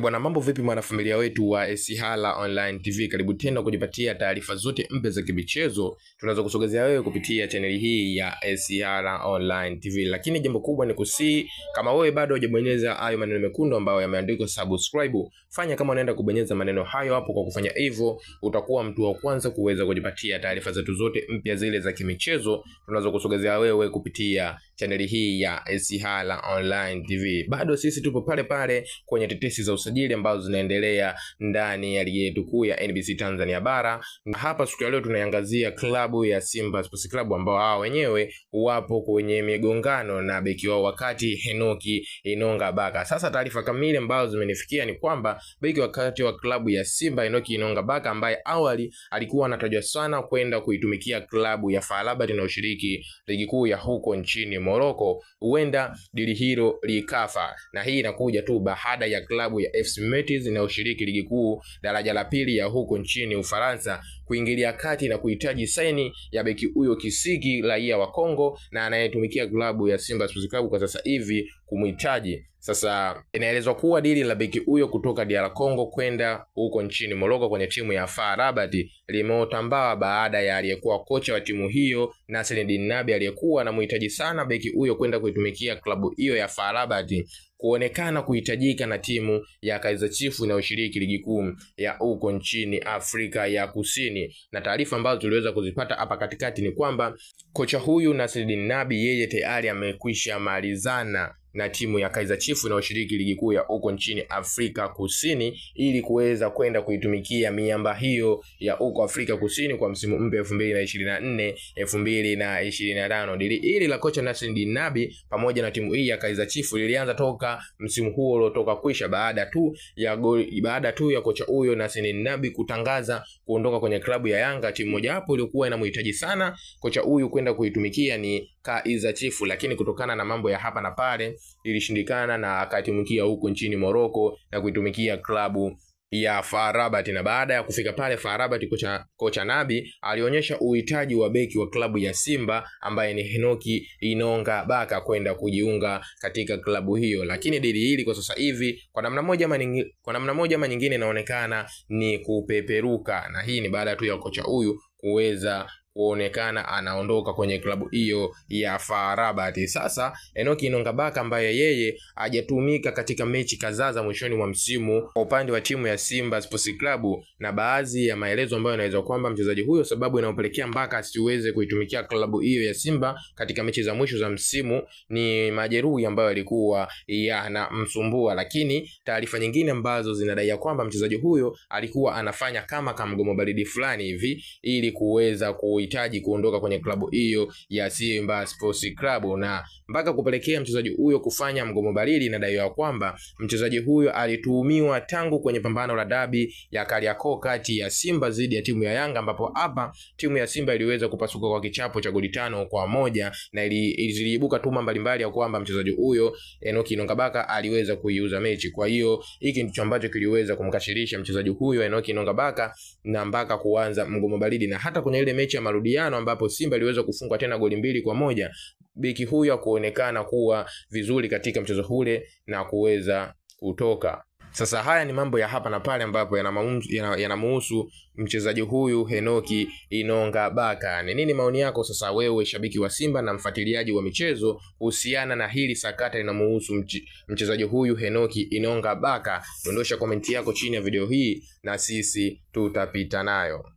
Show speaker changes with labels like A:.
A: bwana, mambo vipi mwanafamilia wetu wa Esihala Online TV, karibu tena kujipatia taarifa zote mpya za kimichezo tunazokusogezea wewe kupitia chaneli hii ya Esihala Online TV. Lakini jambo kubwa ni kusii, kama wewe bado hujabonyeza hayo maneno mekundu ambayo yameandikwa subscribe, fanya kama unaenda kubonyeza maneno hayo hapo. Kwa kufanya hivyo, utakuwa mtu wa kwanza kuweza kujipatia taarifa zetu zote mpya zile za kimichezo tunazokusogezea wewe kupitia chaneli hii ya Esihala Online TV. Bado sisi tupo pale pale kwenye tetesi za usajili ambazo zinaendelea ndani ya ligi yetu kuu ya NBC Tanzania bara, na hapa siku ya leo tunaiangazia klabu ya Simba Sports Club ambao hao wenyewe wapo kwenye migongano na beki wao wakati Henoki Inonga Baka. Sasa taarifa kamili ambazo zimenifikia ni kwamba beki wakati wa klabu ya Simba Henoki Inonga Baka ambaye awali alikuwa anatajwa sana kwenda kuitumikia klabu ya FAR Rabat inayoshiriki ligi kuu ya huko nchini Morocco, huenda dili hilo likafa, na hii inakuja tu baada ya klabu ya FC Metz inayoshiriki ligi kuu daraja la pili ya huko nchini Ufaransa kuingilia kati na kuhitaji saini ya beki huyo kisiki raia wa Kongo na anayetumikia klabu ya Simba Sports Club kwa sasa hivi kumhitaji. Sasa inaelezwa kuwa dili la beki huyo kutoka DR Congo kwenda huko nchini Morocco kwenye timu ya FAR Rabat limeotambawa baada ya aliyekuwa kocha wa timu hiyo Nasreddine Nabi aliyekuwa anamhitaji sana beki huyo kwenda kuitumikia klabu hiyo ya FAR Rabat kuonekana kuhitajika na timu ya Kaizer Chiefs inayoshiriki ligi kuu ya huko nchini Afrika ya Kusini. Na taarifa ambazo tuliweza kuzipata hapa katikati ni kwamba kocha huyu Nasreddine Nabi yeye tayari amekwisha malizana na timu ya Kaizer Chiefs inayoshiriki ligi kuu ya huko nchini Afrika Kusini ili kuweza kwenda kuitumikia miamba hiyo ya huko Afrika Kusini kwa msimu mpya 2024 2025. Dili hili la kocha Nasreddine Nabi pamoja na timu hii ya Kaizer Chiefs lilianza toka msimu huo uliotoka kwisha baada tu ya goli, baada tu ya kocha huyo Nasreddine Nabi kutangaza kuondoka kwenye klabu ya Yanga. Timu moja hapo iliyokuwa inamhitaji sana kocha huyu kwenda kuitumikia ni Kaizer Chiefs, lakini kutokana na mambo ya hapa na pale ilishindikana na akatumikia huko nchini Morocco na kuitumikia klabu ya FAR Rabat. Na baada ya kufika pale FAR Rabat, kocha, kocha Nabi alionyesha uhitaji wa beki wa klabu ya Simba ambaye ni Henoki Inonga Baka kwenda kujiunga katika klabu hiyo, lakini dili hili kwa sasa hivi kwa namna moja ama nyingine, kwa namna moja ama nyingine inaonekana ni kupeperuka, na hii ni baada tu ya kocha huyu kuweza kuonekana anaondoka kwenye klabu hiyo ya FAR Rabat. Sasa Enoki Inonga Baka ambaye yeye hajatumika katika mechi kadhaa za mwishoni mwa msimu kwa upande wa timu ya Simba Sports Club, na baadhi ya maelezo ambayo yanaweza kwamba mchezaji huyo sababu inayopelekea mpaka asiweze kuitumikia klabu hiyo ya Simba katika mechi za mwisho za msimu ni majeruhi ambayo yalikuwa yanamsumbua, lakini taarifa nyingine ambazo zinadai kwamba mchezaji huyo alikuwa anafanya kama kamgomo baridi fulani hivi ili kuweza ku hitaji kuondoka kwenye klabu hiyo ya Simba Sports Club na mpaka kupelekea mchezaji huyo kufanya mgomo baridi. Inadaiwa kwamba mchezaji huyo alituhumiwa tangu kwenye pambano la dabi ya Kariakoo kati ya Simba dhidi ya timu ya Yanga, ambapo hapa timu ya Simba iliweza kupasuka kwa kichapo cha goli tano kwa moja na ziliibuka tuma mbalimbali ya kwamba mchezaji huyo Enoki Inonga Baka aliweza kuiuza mechi. Kwa hiyo hiki ndicho ambacho kiliweza kumkashirisha mchezaji huyo Enoki Inonga Baka na mpaka kuanza mgomo baridi, na hata kwenye ile mechi ya marudiano ambapo Simba iliweza kufungwa tena goli mbili kwa moja beki huyo kuonekana kuwa vizuri katika mchezo ule na kuweza kutoka. Sasa haya ni mambo ya hapa na pale ambapo yanamuhusu yana mchezaji huyu Henoki Inonga Baka. Ni nini maoni yako sasa, wewe shabiki wa Simba na mfuatiliaji wa michezo kuhusiana na hili sakata linamuhusu mchezaji huyu Henoki Inonga Baka? Dondosha komenti yako chini ya video hii na sisi tutapita nayo.